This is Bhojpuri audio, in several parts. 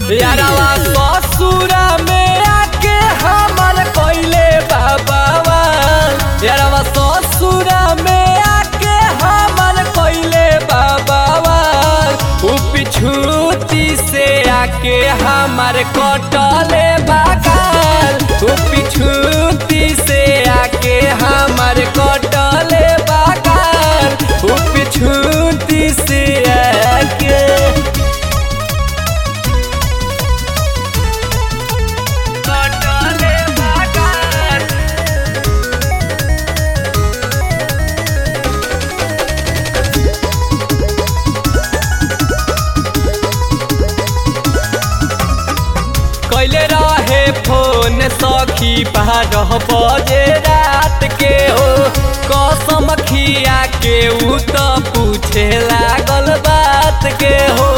यारवा ससुरा में आके हमर कइले बाबावा यारवा ससुरा में आके हमर कइले बाबावा उ पिछूती से आके हमर कटले बागाल उ पिछूती से आके हमर कटले बागाल उ पिछूती से आके कटले बागाल कैले रहे फोन सखी बारह बजे रात के हो कसम खिया के उ त पूछे लागल बात के हो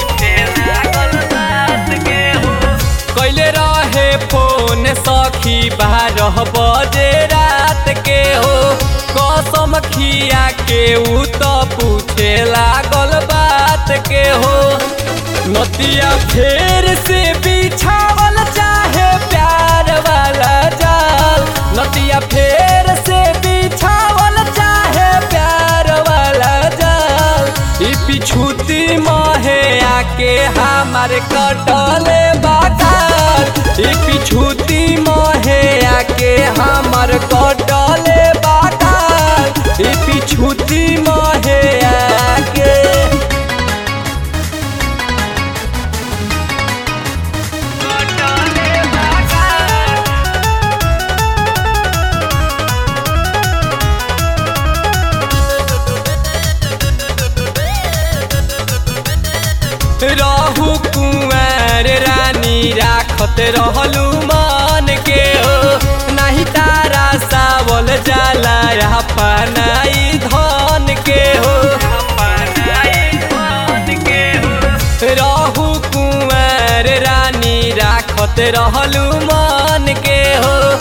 कैले रहे फोन सखी बारह बजे रात के हो कसम खिया के उ त पूछे लागल बात के हो नदिया फेर से बिछावल चाहे प्यार वाला जाल नदिया फेर से बिछावल चाहे प्यार वाला जाल ई पिछुती महे आके हमार कटले बागाल ई पिछुती महे आके हमार कटले बागाल ई पिछुती महे आके रहू कुंवर रानी राखत रहलू मान के हो नहीं तारा सावल जाला अपनाई धन के हो रहू कुंवर रानी राखत रहलू मान के हो